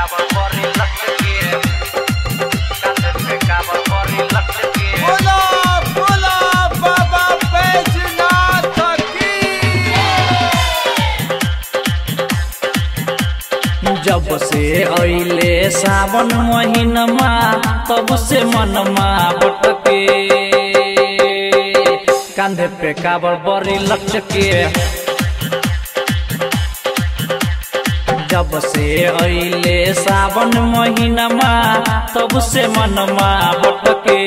काबर बड़ी लचके कांधे पे काबर बड़ी लचके बोला बोला बाबा बैजनाथ की जब से अइले सावन महीनमा तब से मनमा बटके कांधे पे काबर बड़ी लचके जब से अइले सावन महीनमा तब से मनमा बटके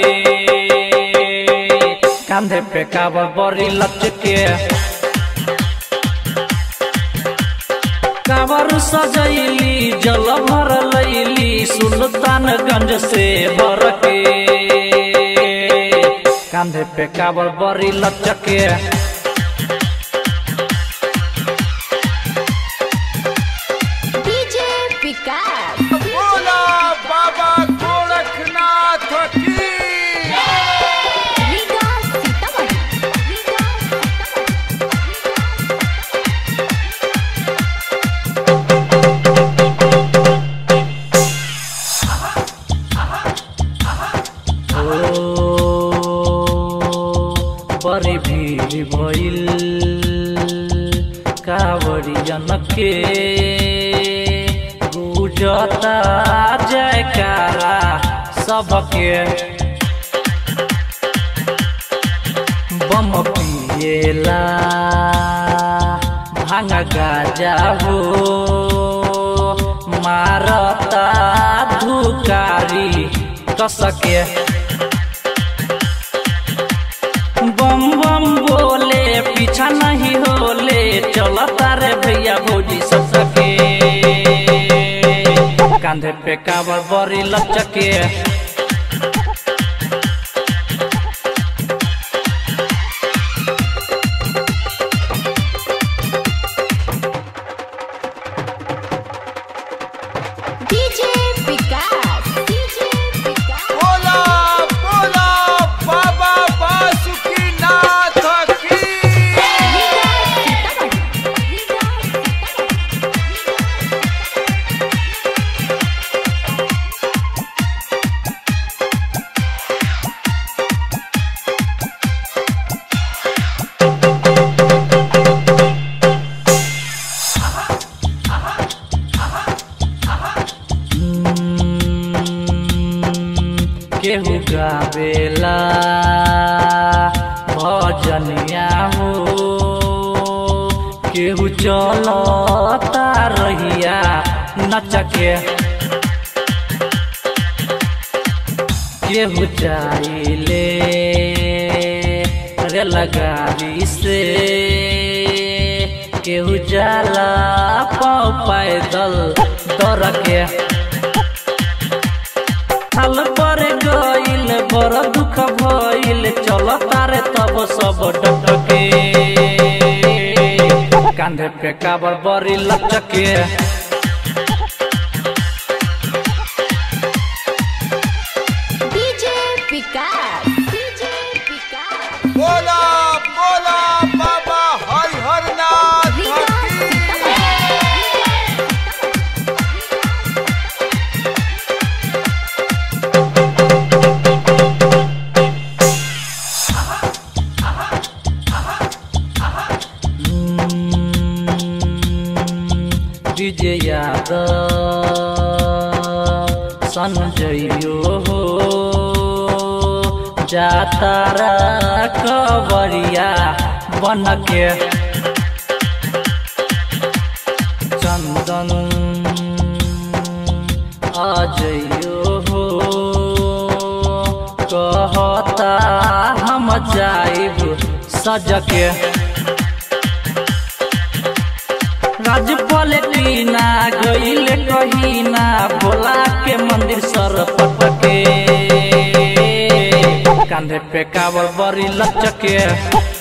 कांधे पे काबर बड़ी लचके काबर सजैली जल भर लैली सुल्तानगंज से बरके कांधे पे काबर बड़ी लचके डीजे विकास बोला बाबा गोरखनाथ की रीगा सीतामढ़ी रीगा ओ बड़ी भीड़ भइल कावड़ियन के गुजता जयकारा सबके बम पिएला भांग गाजा हो मारता धुकारी कसके बम बम बोले पीछा नहीं होले चलता रे भैया भौजी सब सके कांधे पे काबर बड़ी लचके डीजे विकास डीजे विकास बोला बोला बाबा बासुकीनाथ की रीगा सीतामढ़ी रीगा केहू गावेला भजनिया हो केहू चलता रहिया नचके केहू जाइले रेलगाड़ी से केहू जाला पाँव पैदल दौड़ के हाल पर गइल बड़ दुख भइल चल तारे तब सब डटके कांधे पे काबर बड़ी लचके डीजे विकास डीजे विकास बोला बोला बाबा हरिहरनाथ रीगा की डीजे यादव संजयो हो जातारा कवरिया बन के चंदन अजयो हो कहता हम जाइब सजके राजपल टीना गईल कहीना भोला के मंदिर सर पटके कांधे पे काबर बड़ी लचके